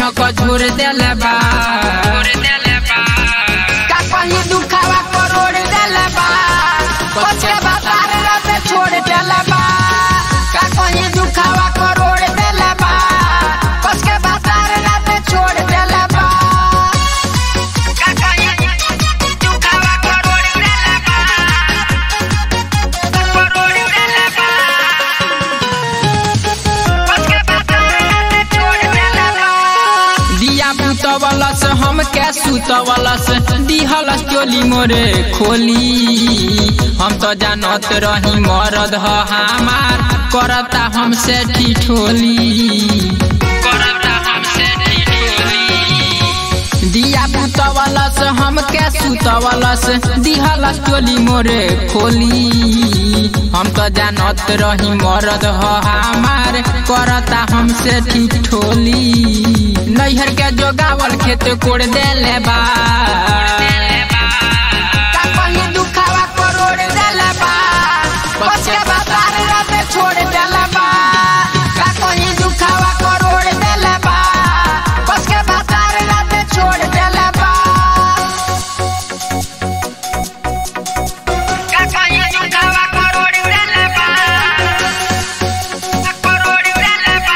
झक झोर देले बा का कहीं दुखावा करोड़ देले बा बच्चे बाजार राते छोड़ देले बा का कहीं दुखावा करोड़ देले बा बच्चे बाजार राते छोड़ देले बा का कहीं दुखावा करोड़ देले बा करोड़ देले बा दिया बुतवलस हम के सुतवलस दिहलस चोली मोरे खोली हम तो जानत रही मरद ह हमार करता हमसे ठिठोली करता हमसे ठिठोली दिया बुतवलस हम के सुतवलस दिहलस चोली मोरे खोली हम तो जानत रही मरद ह हमार करता हमसे ठिठोली नैहर के जोगावल खेत कोड़ देले बा का कहीं दुखावा करोड़ देले बा बच्चे बाजार राते छोड़ देले बा का कहीं दुखावा करोड़ देले बा बच्चे बाजार राते छोड़ देले बा का कहीं दुखावा करोड़ देले बा करोड़ देले बा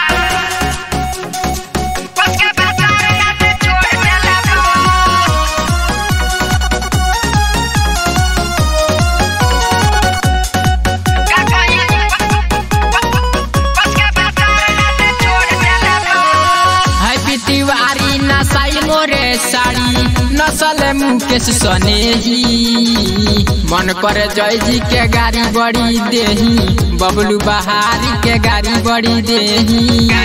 बच्चे बाजार राते छोड़ देले बा हैप्पी तिवारी नसाई मोरे साड़ी नसल मुकेश सनेही मन करे जय जी के गाड़ी बड़ी देही बबलू बहारी के गाड़ी बड़ी देही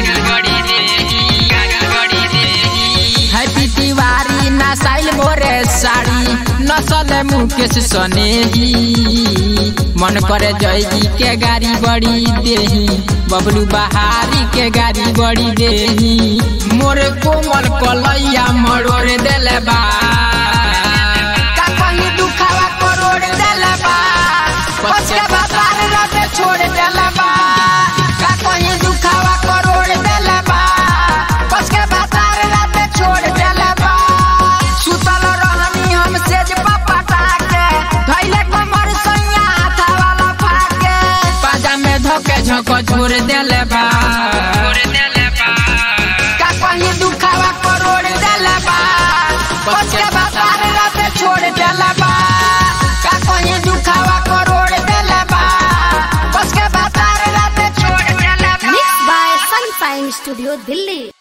हैप्पी तिवारी नसाइल मोरे साड़ी नसल मुकेश सनेही मन करे जय जी के गाड़ी बड़ी देही बबलू बहारी के गाड़ी बड़ी देही मोरे कोमल कलैया मरोड़ देले बा का कहीं दुखावा करोड़ देले बा बच्चे बाजार राते छोड़ देले बा का कहीं दुखावा करोड़ देले बा बच्चे बाजार राते छोड़ देले बा सुतल रहनी हम सेज पपटा के धैले कमर सैया हाथा वाला फाके पाजा में धोके झोंको छोड़ देले बा का कहीं दुखावा करोड़ देले बा बच्चे बाजार राते छोड़ देले बा का कहीं दुखावा करोड़ देले बा बच्चे बाजार राते छोड़ देले बा Mixed by Sunshine Studio, Delhi.